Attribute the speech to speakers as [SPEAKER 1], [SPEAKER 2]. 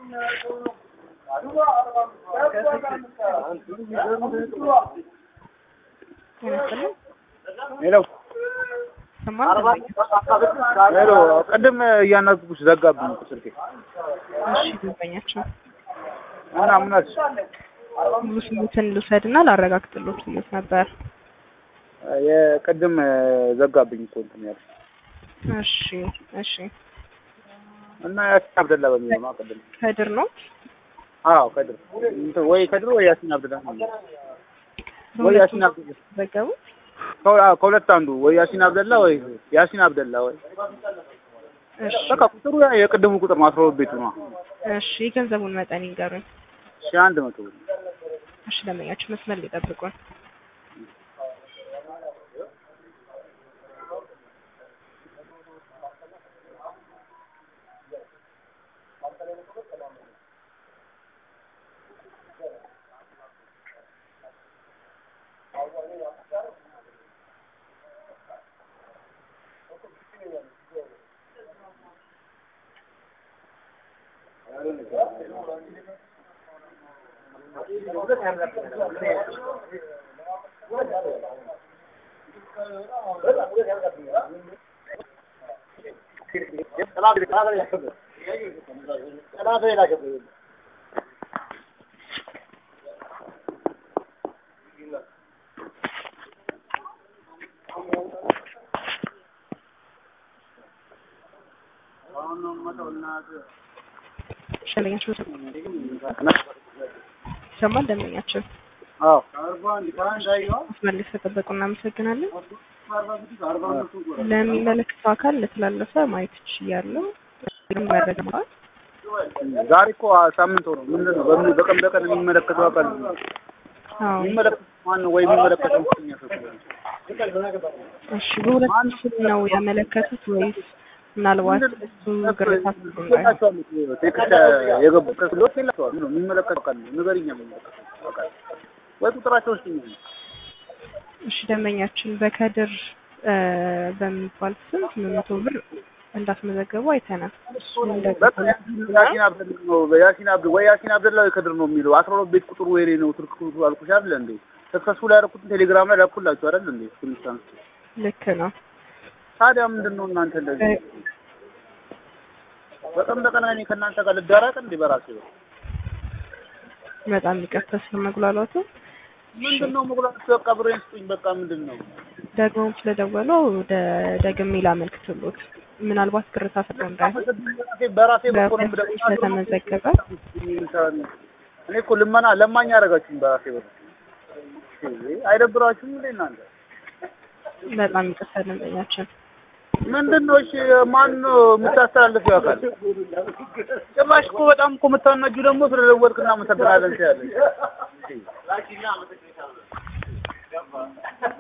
[SPEAKER 1] ሄሎ ሄሎ፣ ቅድም እያናገርኩሽ ዘጋብኝ እኮ ስልኬ።
[SPEAKER 2] እሺ ደንበኛቸው
[SPEAKER 1] እና ምን አልሽ?
[SPEAKER 2] ሙሉ ስሙትን ልውሰድና ላረጋግጥሎት ብሎት ነበር።
[SPEAKER 1] የቅድም ዘጋብኝ እኮ እንትን ያልሽ
[SPEAKER 2] እሺ እሺ
[SPEAKER 1] እና ያሲን አብደላ በሚለው ነው ቅድም።
[SPEAKER 2] ከድር ነው
[SPEAKER 1] አዎ ከድር እንትን ወይ ከድር ወይ ያሲን አብደላ ነው ወይ ያሲን አብደላ
[SPEAKER 2] ዘገቡት።
[SPEAKER 1] ከሁ- አዎ፣ ከሁለት አንዱ ወይ ያሲን አብደላ ወይ ያሲን አብደላ ወይ
[SPEAKER 2] እሺ
[SPEAKER 1] በቃ ቁጥሩ ያ የቅድሙ ቁጥር ነው። አስራ ሁለት ቤቱ ነው።
[SPEAKER 2] እሺ የገንዘቡን መጠን ይንገሩኝ።
[SPEAKER 1] ሺህ አንድ መቶ ብር
[SPEAKER 2] እሺ ደንበኛቸው መስመር ሊጠብቁን። እሺ ደንበኛቸው ይሰማል። ደንበኛቸው
[SPEAKER 1] አዎ
[SPEAKER 2] መስመር ላይ ስለጠበቁ እናመሰግናለን። ለሚመለከተው አካል ለተላለፈ ማየት ችያለሁ። መረጃ ማለት
[SPEAKER 1] ዛሬ እኮ ሳምንት ሆኖ ምንድን ነው በምን በቀን በቀን የሚመለከተው አካል
[SPEAKER 2] አዎ
[SPEAKER 1] የሚመለከተው ማን ነው? ወይ የሚመለከተው ምክንኛ ሰው
[SPEAKER 2] እሺ በሁለት ስም ነው ያመለከቱት ወይስ ምናልባት እሱ ግርታ
[SPEAKER 1] ቴክስት የገቡ ከስሎት የላቸዋል ነው የሚመለከተው አካል ነው። ንገሪኛ የሚመለከተው አካል ወይ ቁጥራቸው ውስጥ ነው
[SPEAKER 2] እሺ ደንበኛችን በከድር እ በሚባል ስም ስምንት መቶ ብር እንዳስመዘገቡ አይተናል። እሱን
[SPEAKER 1] በቃ
[SPEAKER 2] ደግሞ
[SPEAKER 1] ያሲን አብደላ ነው ያሲን አብደ ወይ ያሲን አብደላ ወይ ከድር ነው የሚለው አስራ ሁለት ቤት ቁጥሩ ወይኔ ነው ስልክ ቁጥሩ አልኩሽ አይደል እንዴ ሰክሰስፉል ያደረኩትን ቴሌግራም ላይ ላኩላችሁ አይደል እንዴ ስንሳን
[SPEAKER 2] ልክ ነው።
[SPEAKER 1] ታዲያ ምንድን ነው እናንተ እንደዚህ በቀን በቀን እኔ ከእናንተ ጋር ልዳራቅ እንዴ በራሴ ነው
[SPEAKER 2] በጣም ይቅርታ ስለመጉላላቱ
[SPEAKER 1] ምንድን ነው መጉላት በቃ ብሬን ስጡኝ በቃ ምንድን ነው
[SPEAKER 2] ደግሞ ስለደወሉ ወደ ደግሜ ላመልክትሎት ምናልባት ግርታ ፈጥሮ እንዳይሆን
[SPEAKER 1] በራሴ በኩል ነው
[SPEAKER 2] በፌስቡክ
[SPEAKER 1] የምደውለው።
[SPEAKER 2] ስለተመዘገበ
[SPEAKER 1] እኔ እኮ ልመና ለማኝ ያደረጋችሁኝ በራሴ በኩል አይደብራችሁም እንዴ እናንተ
[SPEAKER 2] በጣም ይቅርታ ደንበኛችን
[SPEAKER 1] ምንድን ነው እሺ ማን ነው የምታስተላልፊው አካል ጭራሽ እኮ በጣም እኮ የምታናጁ ደግሞ ስለደወልክ እናመሰግናለን ትያለሽ